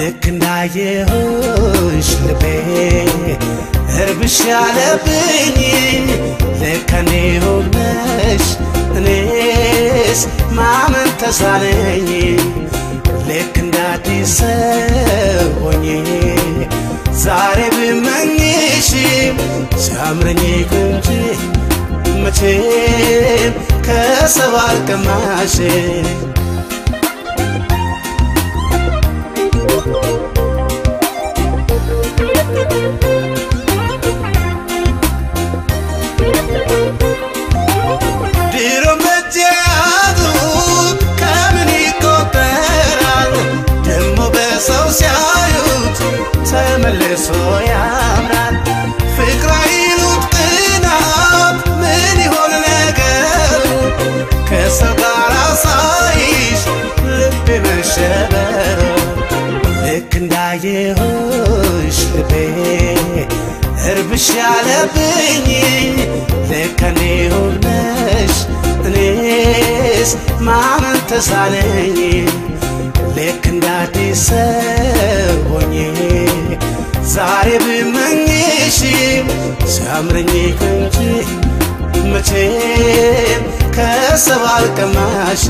ልክ እንዳየሁሽ ልቤ እርብሽ ያለብኝ ልክ እኔ ሆነሽ እኔስ ማመን ተሳነኝ ልክ እንደ አዲስ ሰው ሆኜ ዛሬ ብመኝሽ ሲያምረኝ እንጂ መቼም ከሰው አልቀማሽ ድሮ መጃያቱት ከምን ይቆጠራል ደሞ በሰው ሲያዩት ተመልሶ ያምራል ፍቅር አይሉት ቅናት ምን ይሆን ነገሩ ከሰው ጋር ሳይሽ ልቤ መሸበሩ ልክ እንዳየሁሽ ልቤ እርብሽ ያለብኝ ልክ እኔ ሆነሽ እኔስ ማመን ተሳነኝ ልክ እንደ አዲስ ሰው ሆኜ ዛሬ ብመኝሽ ሲያምረኝ እንጂ መቼም ከሰው አልቀማሽ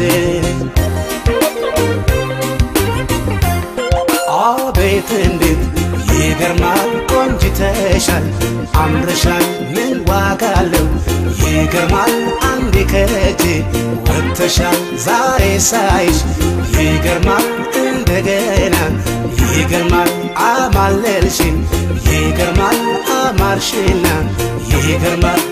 አቤት እንዴት ይገርማል ቆንጅተሻል አምረሻል ምን ዋጋ አለው ይገርማል አንዴ ከእጄ ወጥተሻል ዛሬ ሳይሽ ይገርማል እንደገና ይገርማል አማለልሽን ይገርማል አማርሽና ይገርማል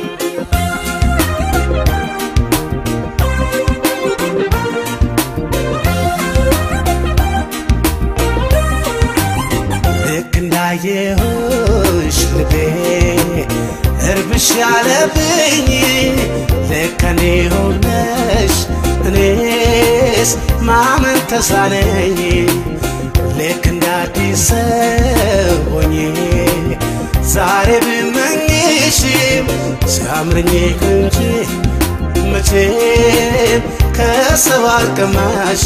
ልክ እንዳየሁሽ ልቤ እርብሽ ያለብኝ ልክ እኔ ሆነሽ እኔስ ማመን ተሳነኝ ልክ እንደ አዲስ ሰው ሆኜ ዛሬ ብመኝሽ ሲያምረኝ እንጂ መቼም ከሰው አልቀማሽ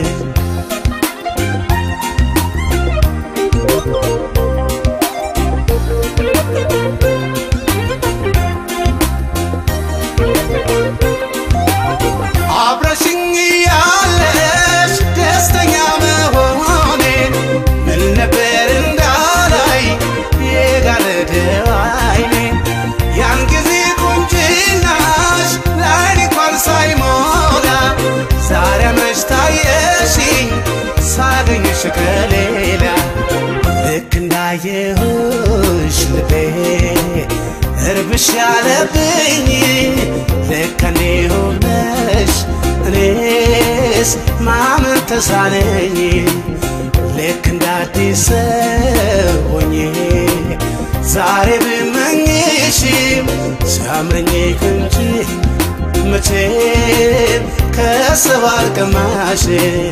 አብረሽኝ ያለሽ ደስተኛ መሆኔ ምን ነበር እንዳላይ የጋረደው አይኔ ያን ጊዜ ቁንጅናሽ ለአይኔ እንኳን ሳይሞላ ዛሬ መች ታየሽኝ ሳገኝሽ ከሌላ ልክ እንዳየሁሽ ልቤ እርብሽ ያለብኝ ልክ እኔ ሆነሽ እኔስ ማመን ተሳነኝ ልክ እንደ አዲስ ሰው ሆኜ ዛሬ ብመኝሽ ሲያምረኝ እንጂ መቼም ከሰው አልቀማሽ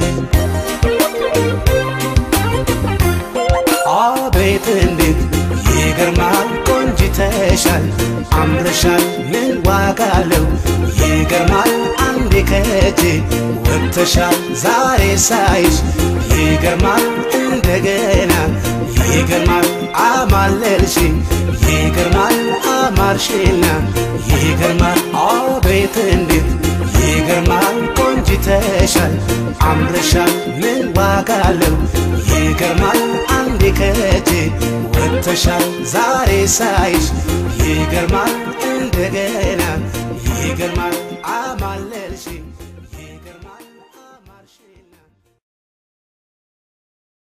አቤት እንዴት ይገርማል ቆንጅተሻል አምረሻል ምን ዋጋ አለው ይገርማል አንዴ ከእጄ ወጥተሻል ዛሬ ሳይሽ ይገርማል እንደገና ይገርማል አማለልሽኝ ይገርማል አማርሽና ይገርማል አቤት እንዴት ይገርማል ቆንጅተሻል አምረሻል ምን ዋጋ አለው ይገርማል አንዴ ከእጄ ወጥተሻል ዛሬ ሳይሽ ይገርማል እንደገና ይገርማል አማለልሽኝ